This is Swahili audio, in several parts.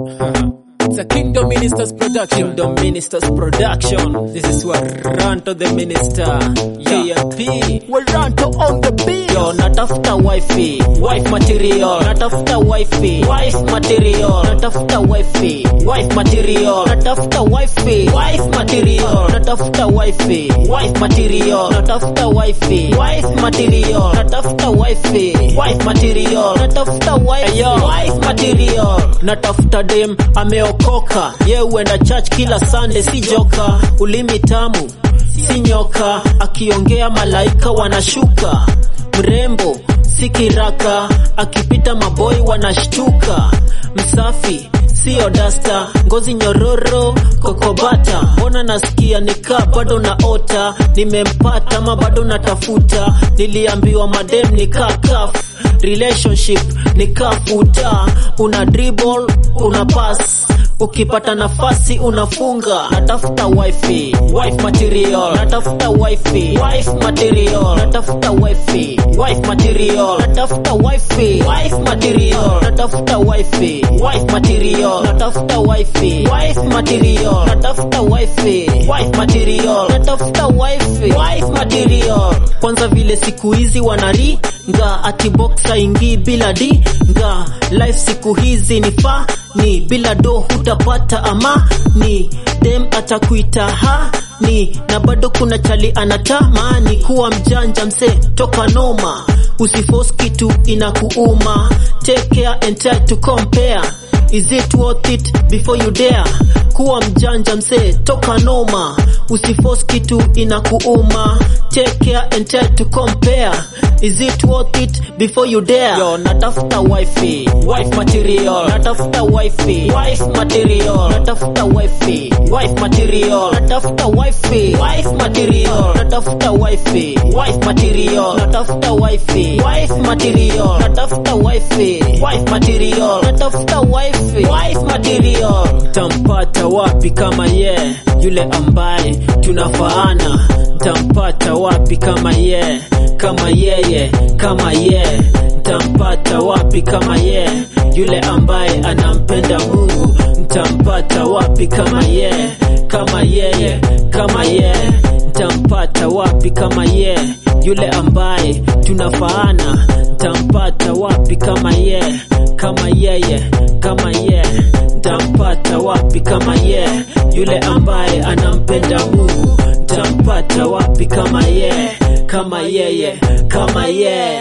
It's a Kingdom Ministers production. Kingdom Ministers production. This is Waranto the Minister. KMP. Waranto on the beat. Yo, natafuta wifi, wife material. Natafuta wifi, wife material. Natafuta wifi, wife material. Natafuta wifi, wife material. Natafuta wifi, wife material. Natafuta wifi, wife material. Natafuta wifi, wife material. Natafuta wifi, wife material. Natafuta dem ameokoka, ye huenda church kila Sunday, si joka, ulimi tamu si nyoka, akiongea malaika wanashuka, mrembo si kiraka, akipita maboi wanashtuka, msafi sio dasta, ngozi nyororo kokobata, mbona nasikia nikaa bado naota, nimempata ama bado natafuta, niliambiwa madem nikaa kaf relationship nikafuta, una dribble una pass ukipata nafasi unafunga. Natafuta wifi, wife material. Natafuta wifi, wife material. Natafuta wifi, wife material. Natafuta wifi, wife material. Natafuta wifi, wife material. Natafuta wifi, wife material. Natafuta wifi, wife material. Natafuta wifi, wife material. Kwanza vile siku hizi wanaringa ati boxa ingii bila di nga life siku hizi ni fa ni bila do hutapata amani dem atakuita ha ni na bado kuna chali anatamani kuwa mjanja mse toka noma usifos kitu inakuuma take care and try to compare is it worth it before you dare kuwa mjanja mse toka noma usifos kitu inakuuma take care and try to compare is it worth it before you dare yo natafuta wifi wife material natafuta wifi wife material natafuta wifi wife material natafuta wifi wife material natafuta wifi wife material natafuta wifi wife material natafuta wifi wife material natafuta wifi wife material tampata wapi kama ye yeah, yule ambaye tunafaana tampata wapi kama ye yeah, kama yeye kama ye ntampata wapi kama ye yule ambaye anampenda Mungu ntampata wapi kama ye kama yeye kama ye ntampata wapi kama ye yule ambaye tunafaana ntampata wapi kama ye kama yeye kama ye ntampata wapi kama ye yule ambaye anampenda Mungu ntampata wapi kama ye kama yeye kama ye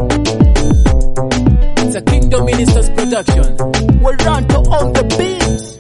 It's a Kingdom Ministers production. Waranto on the beat.